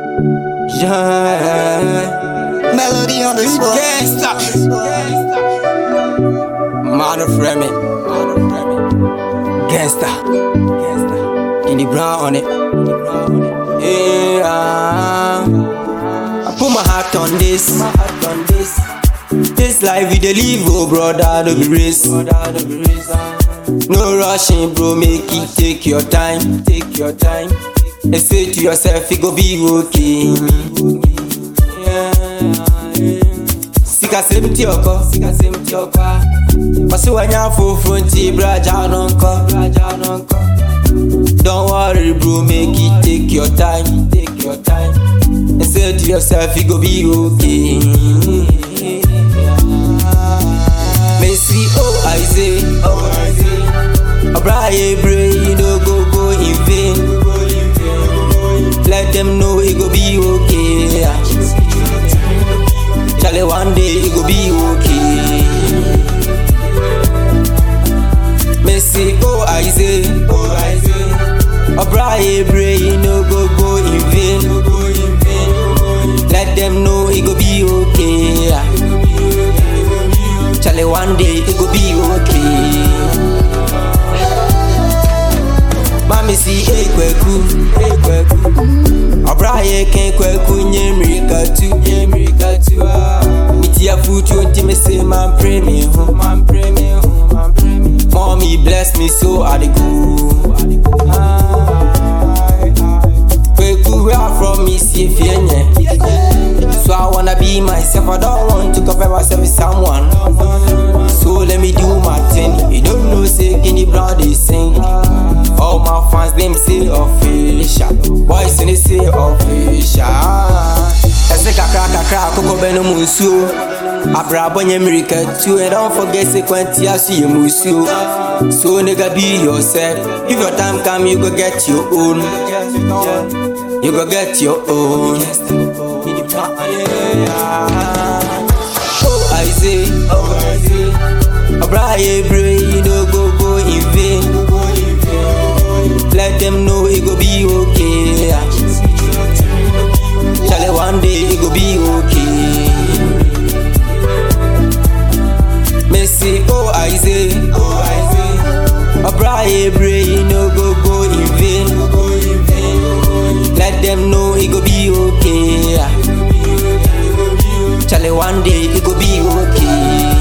Yeah. Melody on the spot. Gangsta. Mother Fremy. Gangsta. Kenny Brown on it. Yeah. I put my heart on this. My heart on this. This life we dey live, oh brother, no be race. No rushing, bro, make it take your time, take your time. And say to yourself, it go be okay. Sika semti oko, sika semti oko. Pasi wanya fufu nti braja nonko, braja nonko. Don't worry, bro, make it take your time, take your time. And say to yourself, it go be okay. Messi, oh I say, oh I say. Abraye pray, you no go go in vain. Let them know it go be okay. Charlie, one day it go be okay. Messi, oh I say, oh I say. Abraye pray, you no go go in vain. Let them know it go be okay. Charlie, one day it go be okay. Mami si ekweku, ekweku. Abraye ken kweku nye mirika tu, nye mirika tu. Miti ya futu nti me say man pray me ho, man pray me ho, man pray me. Mommy bless me so I dey go. Kweku where I from me see fienye. So I wanna be myself, I don't want to compare myself with someone. So let me do my thing. You don't know say Kenny Brown they sing. All my fans them say official. Boys in they say official. Ese kakra kakra koko beno musuo. Abrabo nye mirika too and don't forget say kwenti asu ye musuo. So nigga be yourself. If your time come you go get your own. You go get your own. Oh I say, oh I say. Abraye pray you no go go in vain. Let them know it go be okay. Charlie, one day it go be okay. Messi, oh I say, oh I say. Abraye pray you no go go in vain. Let them know it go be okay. Charlie, one day it go be okay.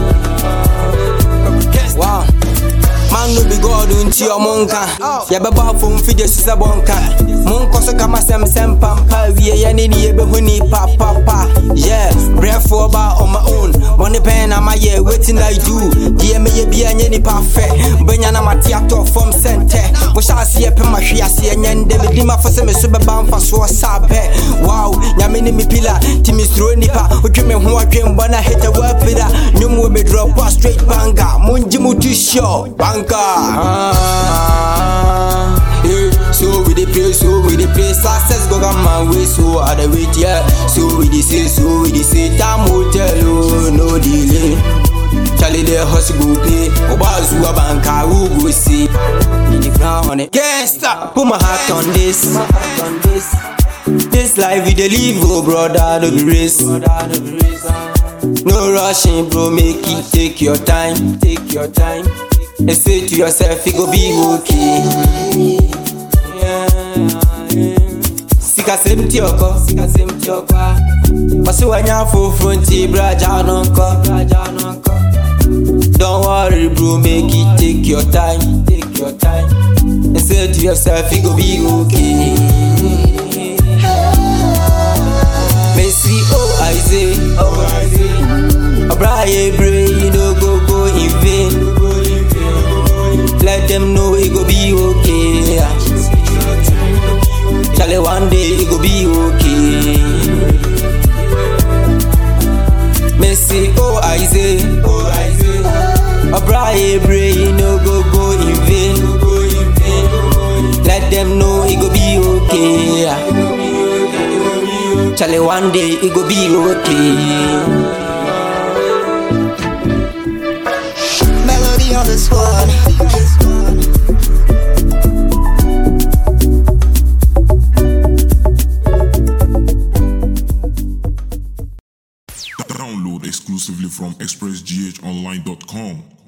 Wow. Man no be God unti ọmụ nka yɛbɛbɔ afọ mfidie so sɛ bɔnka monkɔ so kama sɛmsɛm pampa wie yɛ ne ne yɛbɛhu ni papapa yeah brɛfoɔ ba on my own bɔne pɛn na mayɛ wetin i do deɛ mɛyɛ bia nyɛ nipa fɛ bɛnya na mate atɔ fam sɛ ntɛ wohyɛ aseɛ pɛ mahwe aseɛ nyɛ ndɛ medi mafo sɛ me so bɛba mfasoɔ saa pɛ wow nyame ne me pila nti mesuro nipa wodwe me ho adwembɔ na heta woapira nnwom wɔ medrɔpo a straight banga mongye mo to sure banka ah, yeah. So we dey pray, so we dey pray Success go come my way, so I dey wait, yeah So we dey say, so we dey say Time will tell, oh, no delay Charlie the hustle go pay Obazu a banka, who go see In the ground on it Gangsta, put my heart on this My heart on this This life we dey live, oh brother, no be race No rushing, bro, make it take your time, take your time. And say to yourself, it go be okay. Yeah. Sika semti oko, sika semti oko. Pasi wanya fufu nti braja nonko, braja nonko. Don't worry, bro, make it take your time, take your time. And say to yourself, it go be okay. Messi, oh I say, oh I say. Abraye pray, you no go go in vain. Let them know it go be okay. Charlie, one day it go be okay. Messi, oh I say, oh I say. Abraye pray, you no go go in vain. Let them know it go be okay. Charlie, one day it go be okay. Melody on the spot. Download exclusively from expressghonline.com.